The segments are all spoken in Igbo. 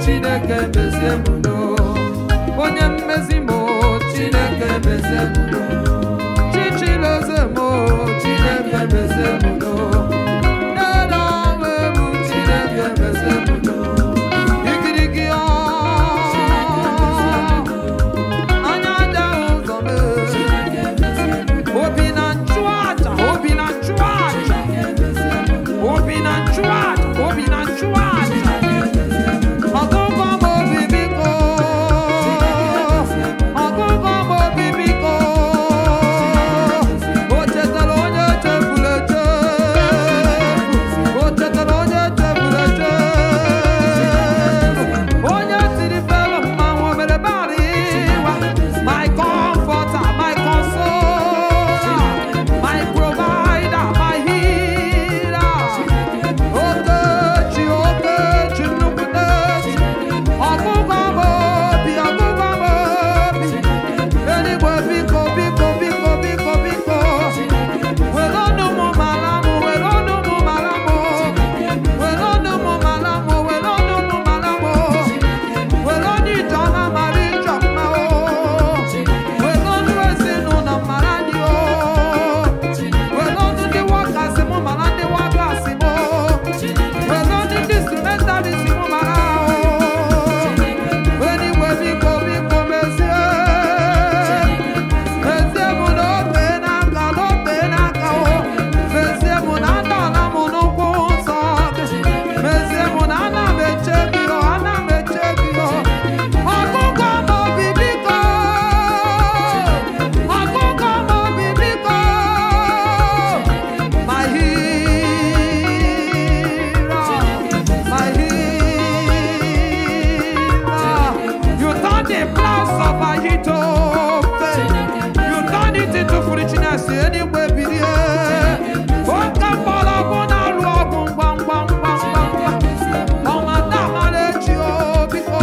chineke mezie m udo onye mmezi m chineke mezie m udo chichiloze m chineke mezie m udo nne onwe m chineke mezie m udo igirigi ọ anya aja ụzọ m obi na nchụaja obi na nchụaja obi na nchụaja obi na nchụaja ọgụgụ m obi biko ọgụgụ m obi biko o chetara onye chefuru echefu o chetara onye chefuru echefu onye tiri felu mmanwụ o mere bari ịwa my comforter my consoler my provider my healer Okechi Okechi nnukwu n'echi ọgụgụ m obi ọgụgụ m obi eluigwe biko biko biko biko biko were ọnụ m mara m were ọnụ m mara m were ọnụ m mara m were ọnụ m mara m were ọnụ ijeọma mara ijeọma o were ọnụ ezinụlọ mara anyị o were ọnụ ndị wọkasị m mara ndị wọkasị m were ọnụ ndị instrumentalist m mara o eluigwe biko biko mezie mezie m n'obe n'aka n'obe n'aka o mezie m na adọla m n'ụkwụ nsọ gị mezie m na ana m eche gị o ana m eche gị o ọgụgụ m obi biko ọgụgụ m obi biko my healer my healer you turn the plans of Ahithophel you turn it into foolishness anyway bilie oke mgbọrọgwụ na-alụ ọgwụ ngwa ngwa ngwa ngwa ngwa ọnwa damara echi o biko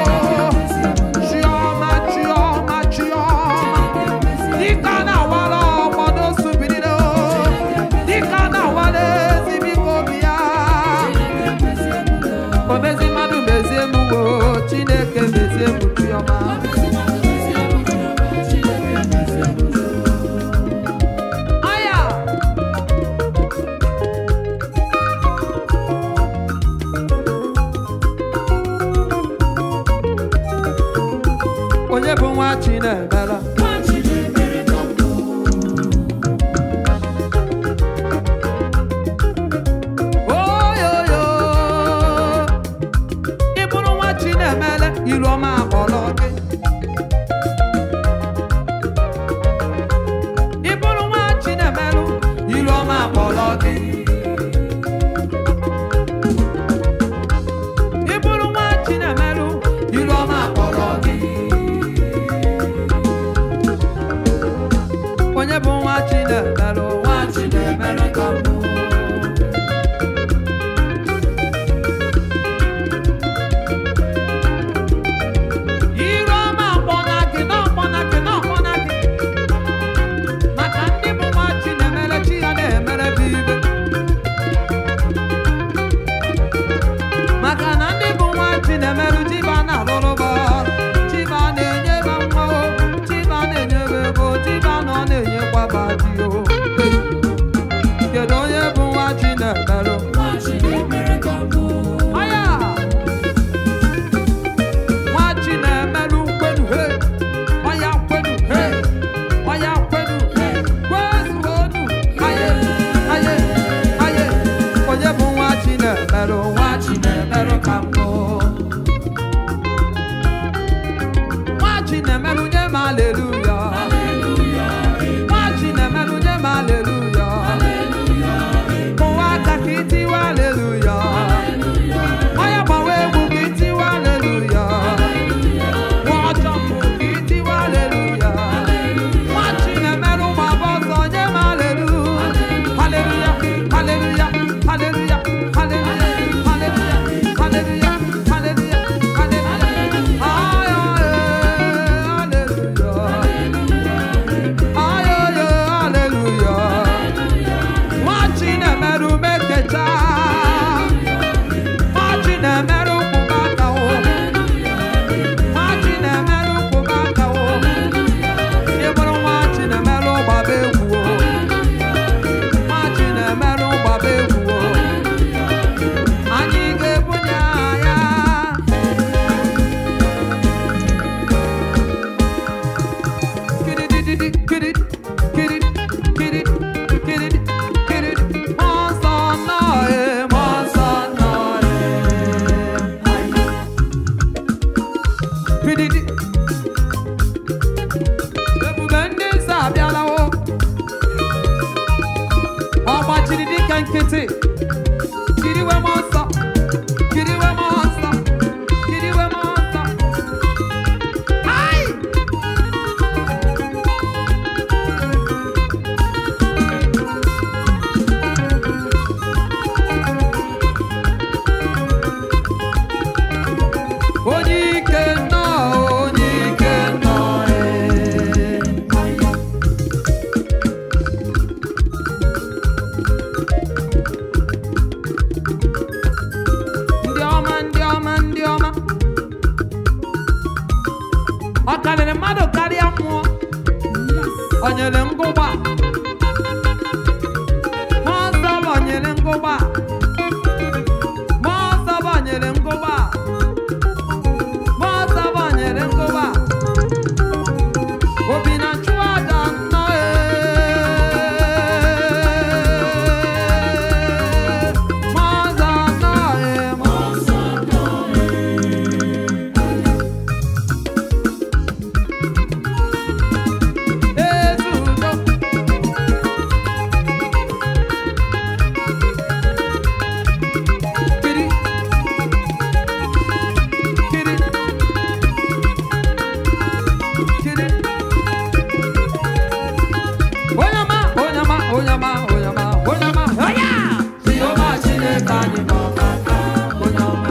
chiọma chiọma chiọma dịka na-awara ọgbọdọ subirire o dịka na-awara ezi biko bịa omezi mmadụ mezie m wo chineke mezie m chiọma aya onye bụ nwa chinemela oyoyo ị bụrụ nwa chinemele iru ọma akpọrọ gị ị bụrụ nwa chinemelụ iru ọma akpọrọ gị ị bụrụ nwa chinemelụ iru ọma akpọrọ gị onye bụ nwa chinemelụ nwa chinemelụ ka mbụ Iru pididi ebube ndị nsọ abịalawo ọ gbachiri dịka nkịtị kiriwe m ọsọ kiriwe m ọsọ kiriwe m ọsọ ai onye ike nọ onye ike nọ ee. ndị ọma ndị ọma ndị ọma ọ karịrị mmadụ karịa mmụọ o nyere ngụgba mmụọ nsọ banyere ngụgba mmụọ nsọ banyere ngụgba mmụọ nsọ banyere ngụgba obi na nchụaja nnọọ ee. mmụọ nsọ nnọọ ee, mmụọ nsọ ezi udo kiri kiri kiri onyama onyama onyama onyama onyama oya Jehova Chineke anyị nọ n'aka onyama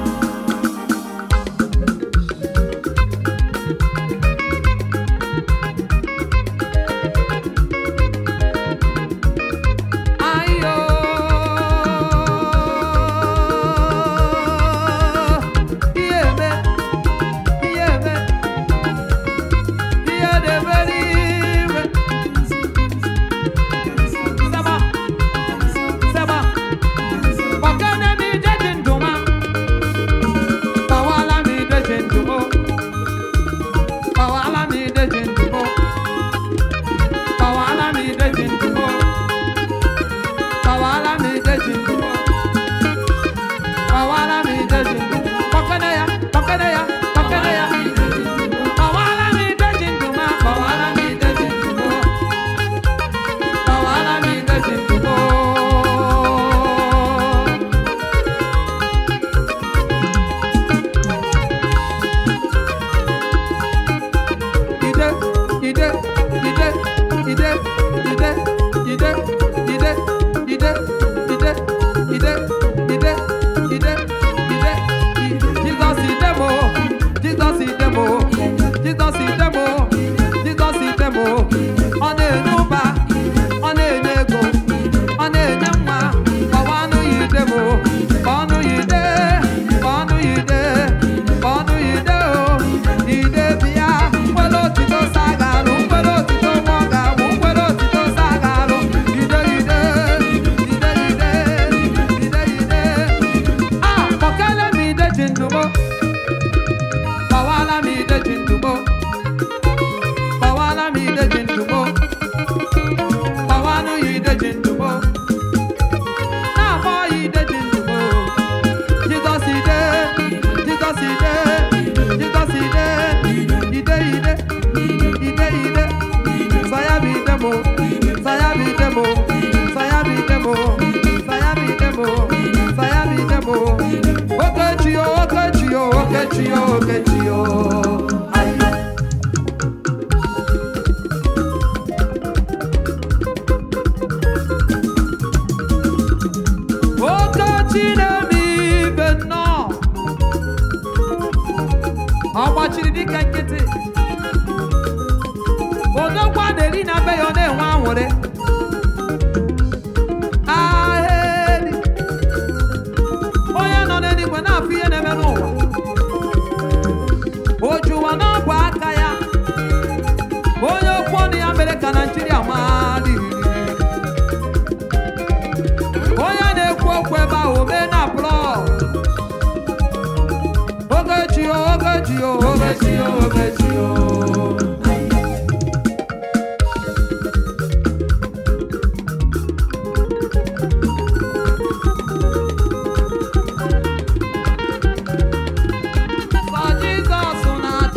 ayo ihe eme ihe eme ihe na-eme n'ime saba saba gbakene m ije ji ndụma gbawala m ije ji ndụmo gbawala m ije ji ndụmo gbawala m ije ji ndụmo gbawala m ije ji ndụmo gbawala m ije ji ndụmo gbakene ya gbakene ya gbakene ya gbawala m ije ji ndụma gbawala m ije ji ndụmo gbawala m ije ji ndụmo ide ide ide ide ide ide ide ide ide ide ide ide ide Jesus idemo Jesus idemo Jesus idemo Jesus idemo ọ na-enye ụba ọ na-enye ego ọ na-enye nwa ọwa anụ ya idemo ọnụ ya ide ọnụ ya ide ọnụ ya ide o ide bịa mkpere otito sagalụ mkpere otito nwa ọ ga-abụ mkpere otito sagalụ ide ide ide ide ide ide a kpọkele m ide ji ndụmo gbawala m ide ji ndụmo gbawala m ide ji ndụmo gbawanụ ya ide ji ndụmo na-agba ya ide ji ndụmo Jizọs ide Jizọs ide Jizọs ide ide ide ide ide saya bụ ide mo saya bụ ide mo saya bụ ide mo saya bụ ide mo saya bụ ide mo okechi o okechi o okechi o okechi o ayi okechi na-eme ibe nnọọ ọ gbachiri dịka nkịtị odogwa na-eri na be ya ọ na-enwe anwụrị ahịrị onye nọ n'eluigwe na-afụ ihe na-eme n'ụwa o juwa n'ọgwụ aka ya onye okwu ọnụ ya mere ka naijiria maa ririri onye na-ekwu okwu ebe ahụ mee na plọg ogechi o ogechi o ogechi o ogechi o Sọ Jizọs na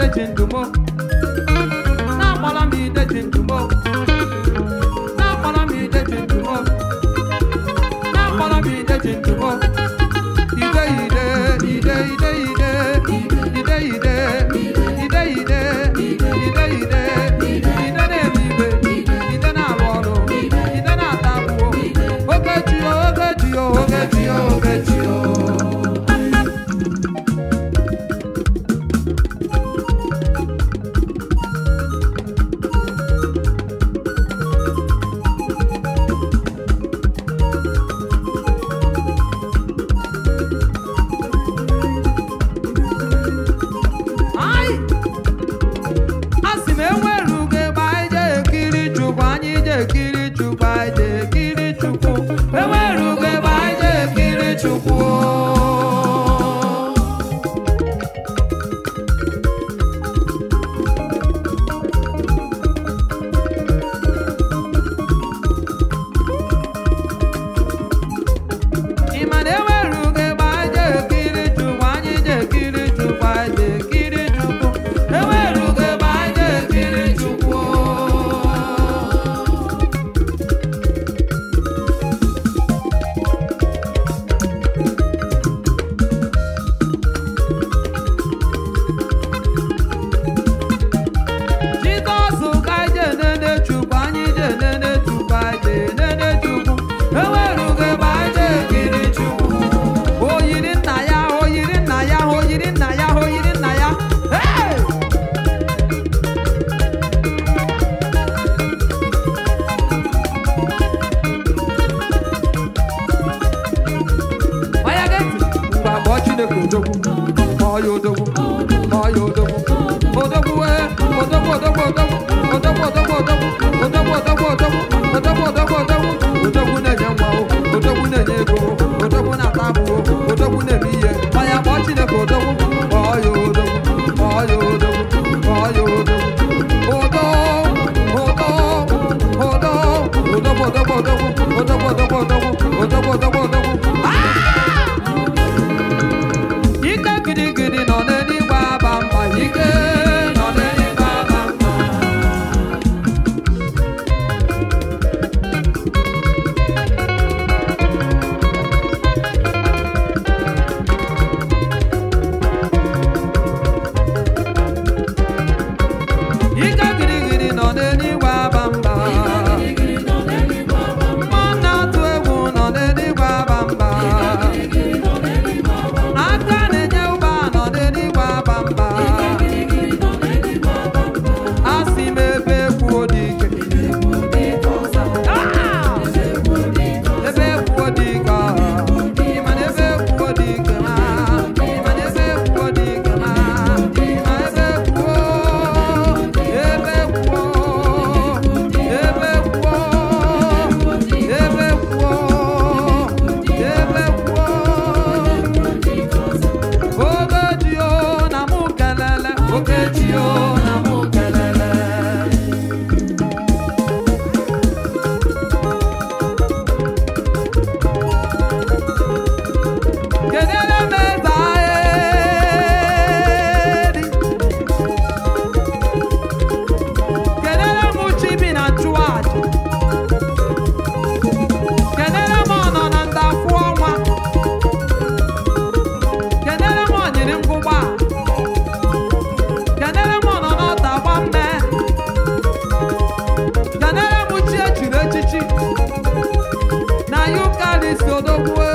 ideji ndumo na-akpọrọ m ideji ndumo na-akpọrọ m ideji ndumo na-akpọrọ m ideji ndumo ide ide ide ide ide ide ide ide ide ide ide ide na-eme igbe ide na-arụ ọrụ ide na-ata akwụkwọ ogechi o ogechi o ogechi o ogechi o Ai! Asị m enwere ugo ebe anyị je ekiri Chukwu anyị je ekiri Chukwu anyị je ekiri Chukwu enwere ugo ebe anyị je ekiri Chukwu Ị ma na enwere ugo ebe anyị je ekiri Chukwu anyị je ekiri Chukwu anyị je ekiri Chukwu enwere ugo ebe anyị je ekiri Chukwu Jizọs ka anyị je enene Chukwu anyị je enene Chukwu anyị je enene Chukwu enwere ugo ebe anyị je ekiri Chukwu o yiri nna ya o yiri nna ya o yiri nna ya o yiri nna ya Hey! Onye ga-eti mgbe abụọ Chineke odogwu kpọọ ya odogwu kpọọ ya odogwu odogwu wee odogwu odogwu odogwu odogwu odogwu odogwu odogwu odogwu odogwu odogwu odogwu odogwu odogwu na-enye nwa o odogwu na-enye ego o odogwu na-ata abụọ odogwu na-eme ihe onye kpọọ Chineke odogwu kpọọ ya odogwu kpọọ ya odogwu kpọọ ya odogwu odo odo odo odogwu odogwu odogwu odogwu odogwu odogwu odogwu odogwu odogwu Ike gidigidi nọ n'eluigwe aba mba ike nọ n'eluigwe aba mba Ike gidigidi nọ n'eluigwe aba mba Mmụọ na-atụ egwu nọ n'eluigwe aba mba aka na-enye ụba nọ n'eluigwe aba mba asị m ebe ekwuo dị ike Ah! ebe ekwuo dị ike ịma na ebe ekwuo dị ike ma ịma na ebe ekwuo dị ike ma ịma ebe ekwuo ebe ekwuo ebe ekwuo ebe ekwuo ebe ekwuo Ogechio na mụ kelele Ogechio na mụ kelele Kedere m eze ahịrị Kedere m chibi na chụaja Kedere m ọnọ na ndafụ ọnwa Kedere m ọnyịrị ngwụgba Kedere m ọnọ n'ọta gba mme Kedere m chi echiri echichi na yukalisi odogwu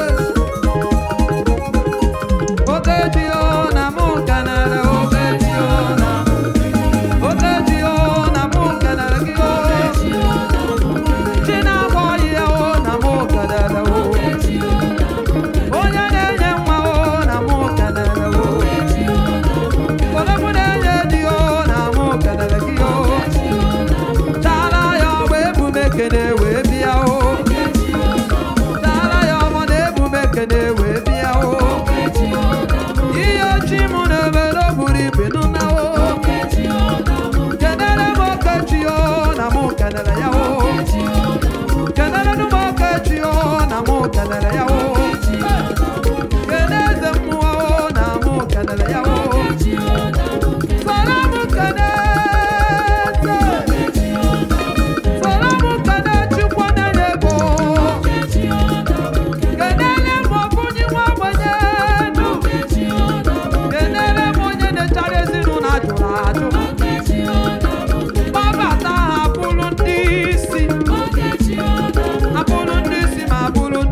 Ogechio na mụ kenere Ogechio na Ogechio na mụ kenere gị o Chi na-agba ọhịa o na mụ kenere o onye na-enye nwa o na mụ kenere o odogwu na-enye di o na mụ kenere gị o tara ya ọgba ebume kene wee bịa o tara ya ọgbọ na ebume kene wee bịa o ihe ochi mụ na-emere o buru ibe nụna o kenere m okechi o na mụ kenere ya o kenere m okechi o na mụ kenere ya o kene eze mmụọ o na mụ kenere ya o soro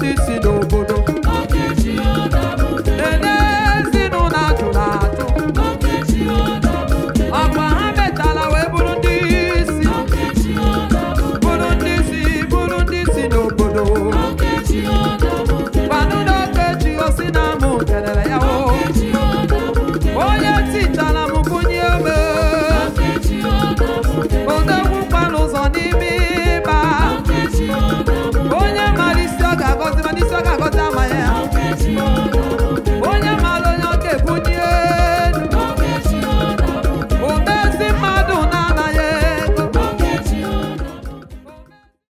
n'etiti n'ụwa